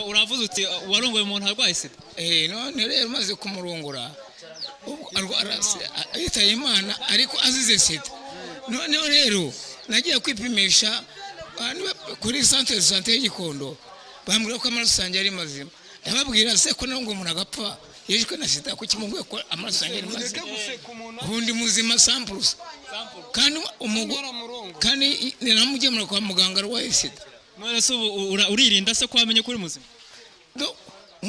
uravuze uti warongoye umuntu arwaye sida eee none rero umaze kumurongora ubu arwara sida yitaye imana ariko azize sida noneho rero nagiye kwipimisha kuri santere de sante y'igikondo bambwira ko amaraso yanjye ari mazima ndababwira se ko nawe ngo umuntu agapfa yishwe na sida kuko kimubwiye ko amaraso yanjye ari mazima ubundi muzima sampurusa kandi umugore kandi ninamugemura kwa muganga arwaye sida none se ubu ura- uririnda se ko wamenye ko uri muzima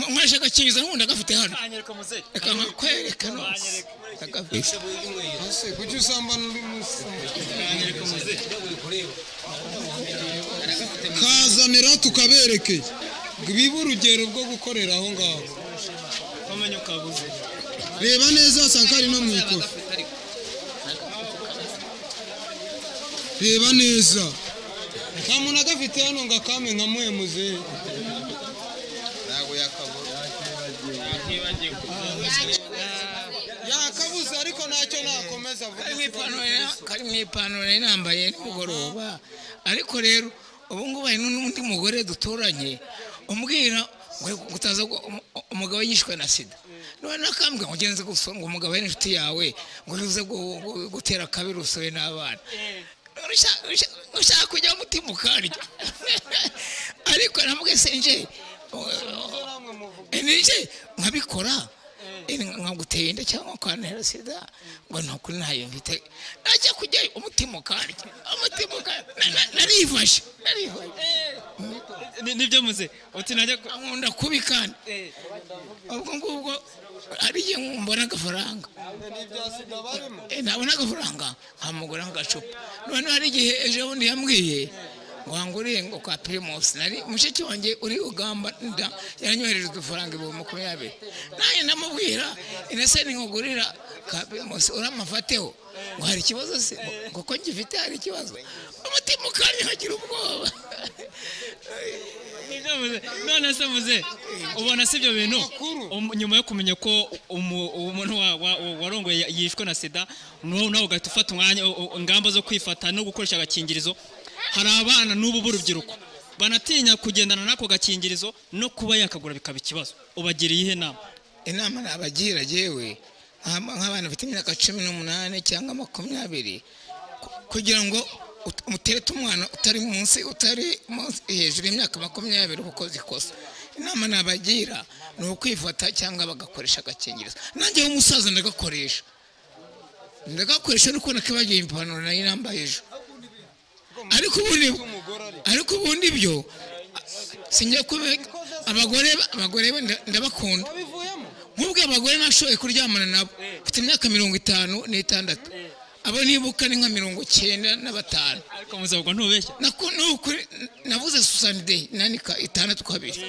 nkoresha agakingizo n'ubundi agafite hano anyereka muzehe reka nkakwereka nose agafite ese kuki usambana uri munsi kazanira tukabereke bibe urugero rwo gukorera aho ngaho wamenye ukabuze reba neza wasanga ari no mu ikofi reba neza nta muntu agafite hano ngo akame nka muhemuze yakabuze ariko ntacyo nakomeza kari mu avuga ipantaro ya- kari mu ipantaro yari nambaye nimugoroba ariko rero ubu ngubu hari n'undi mugore duturanye umbwira ngo ngo utaza gu- umu- umugabo yishwe na sida noneho akambwira ngo ugenze gusura ngo umugabo ari inshuti yawe ngo uze gu- gu- gutera akabiri usobe n'abana Usha- usha- ushaka kujya mutima ukarya ariko namubwiye senje nije nkabikora Eh, nkaguteye inda cyangwa ukantera sida ngo ni ukuri ntayo mfite najya kujyayo umutima ukarya umutima ukarya Na- na- narifashe narifashe nibyo muzehe uti najya ku- nkunda kubi kandi Eh, ubwo ngubwo hari igihe mbona agafaranga n'ibya sida barimo Eh, nabona agafaranga nkamugura nk'agacupa noneho hari igihe ejo bundi yambwiye ngo hanguriye ngo kwa pirimusi nari mushiki wanjye uri ugamba nda yaranyohereje udufaranga ibihumbi makumyabiri nanjye ndamubwira inese nkugurira ka pirimusi uramafateho ngo hari ikibazo se Ngo- ngo ko ngifite hari ikibazo umutima ukanya nkagira ubwoba nibyo muzehe none se muzehe ubona si ibyo bintu Amakuru. Um- nyuma yo kumenya ko umu- umuntu wa- wa- warongoye yishwe na sida n'ubu nawe ugahita ufata umwanya u- u- ingamba zo kwifata no gukoresha agakingirizo hari abana n'ubu b'urubyiruko banatinya kugendana n'ako gakingirizo no kuba yakagura bikaba ikibazo ubagiriye iyihe nama inama nabagira yewe nk'aba- nk'abana bafite imyaka cumi n'umunani cyangwa makumyabiri ku- kugira ngo ut- uterete umwana utari munsi utari munsi- hejuru y'imyaka makumyabiri uba ukoze ikosa inama nabagira ni ukwifata cyangwa bagakoresha agakingirizo nanjye w'umusaza ndagakoresha ndagakoresha nuko nakibagiye ipantaro nayo nambaye ejo ariko ubundi ariko ubundi byo sinjya kuba abagore abagore nda- ndabakunda wabivuyemo nk'ubwo abagore nashoboye kuryamana nabo mfite imyaka mirongo itanu n'itandatu abo nibuka ni nka mirongo cyenda na batanu ariko muzabwo ntubeshya Naku- ni ukuri, n- navuze susani deyi nanika itandatu kabiri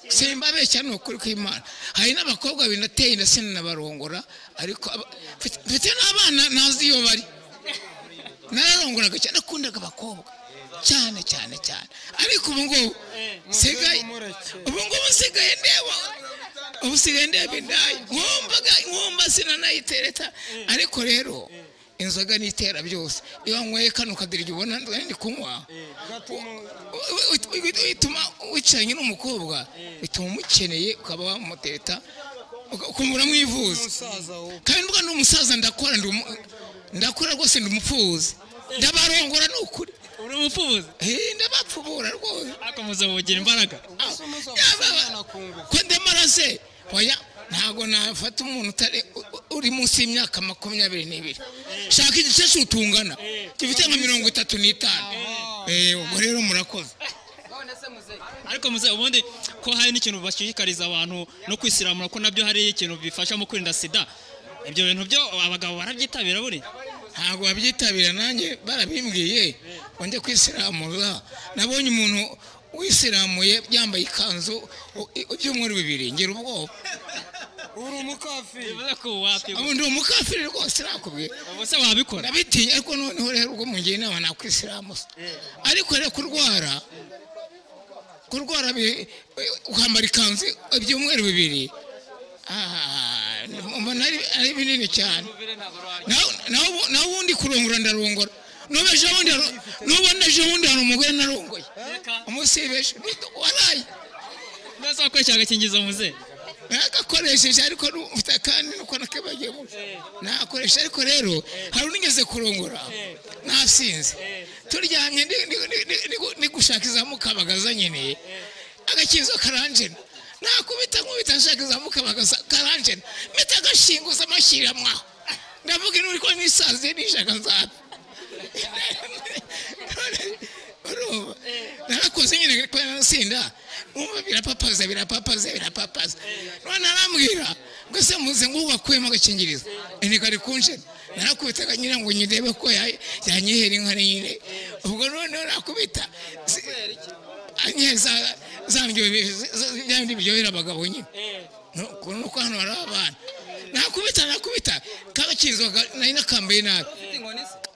simbabeshya ni ukuri kw'imana hari n'abakobwa babiri nateye inda sinabarongora ariko aba- mfite- mfite n'abana ntazi iyo bari nararongoraga cyane nakundaga abakobwa cyane cyane cyane ariko ubu ngubu nsigaye mureke. ubu ngubu nsigaye ndeba ubu nsigaye ndeba indaya nkumvaga nkumva sinanayitereta ariko rero inzoga nitera byose iyo wanyweye kano kadirigi ubona ndi kunywa bituma wicaranye n'umukobwa bituma umukeneye ukaba wamuteta uka- ukumva uramwivuza umusaza wowe kandi nubwo ndi umusaza ndakora ndi umu- ndakora rwose ndi umupfubuzi ndabarongora ni ukuri uri umupfubuzi Eh, ndabapfubura rwose ariko muzabugira imbaraga Aho, umuza yaba- gusomana kunguka. ko ndamaraze oya ntabwo nafata umuntu utari u- u- uri munsi y'imyaka makumyabiri n'ibiri shaka igice cy'utungana gifite nka mirongo itatu n'itanu Eh, ubwo rero murakoze ariko muze ubundi ko hari n'ikintu bashishikariza abantu no kwisiramura ko nabyo hari ikintu bifasha mu kwirinda sida ibyo bintu byo abagabo barabyitabira buriya ntabwo babyitabira nanjye barabimbwiye wajya kwisiramuza nabonye umuntu wisiramuye yambaye ikanzu u- i- ibyumweru bibiri ngira ubwoba uri umukafiri bivuze ko wapima ubu ndi umukafiri rwose nakubwiye ubu se wabikora ndabitinya ariko noneho rero ubwo mungira inama nakwisiramuza ariko rero kurwara kurwara bi- ukambara ikanzu ibyumweru bibiri ah, mbona ari- ari binini cyane Naho- naho naho ubundi kurongora ndarongora n'ubu ejo bundi hari- n'ubu ejo bundi hari umugore narongoye waraye umusiri benshi waraye mbese wakoresha agakingirizo muze nagakoresheje ariko ufite kandi nuko nakabagiye muco nakoresha ariko rero hari unigeze kurongora nasinze turyamye ndi- ndi- ndi- ndi- ndi- ndi gushaka izamukabagaza nyine agakizo karanjena nakubita nkubita nshaka izamukabagaza karanjena mita agashinguza amashyira mwaho ndavuga ino ko nisaziye nishaka nzapfa urumva narakoze nyine kubera nasinda umva birapapaza birapapaza birapapaza none arambwira ngo se muze ngo wakuyemo agakingirizo ini kari kunje narakubitaga nyine ngo nyirebe ko ya- yanyihera inka nyine ubwo noneho nakubita si- anyihera za- za ndyo- za- bya bindi biryohera abagabo nyine ukuntu nuko hano hari abana nakubita nakubita kagakinzo ka- nari nakambaye nabi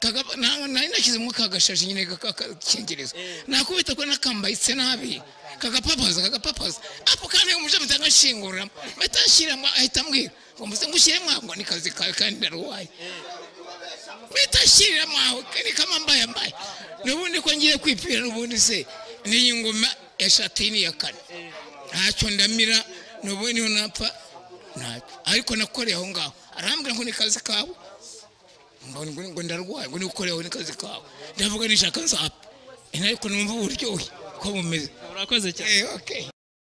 Kagaba- na- nari nashyizemo kagashashi nyine kakakingirizo nakubita ko nakambayitse nabi kagapapaza kagapapaza apo kandi umuje mpita ngashinguramo mpita nshyiramo ahita ambwira ngo muze ngushyiremo aho ngo ni kazi kawe kandi ndaruwaye mpita nshyiramo aho ni kama mbaye mbaye n'ubundi ko ngiye kwipira n'ubundi se n'iyi ngoma eshatu n'iya kane ntacyo ndamira n'ubundi niho napfa ntacyo ariko nakoreye aho ngaho arambwira ngo ni kazi kawe ngo ngo- ngo ndarwaye ngo nikoreho n'akazi kawe ndavuga nishaka nzapfa Eh, ariko numva uburyohe ko bumeze urakoze cyane Eh, okay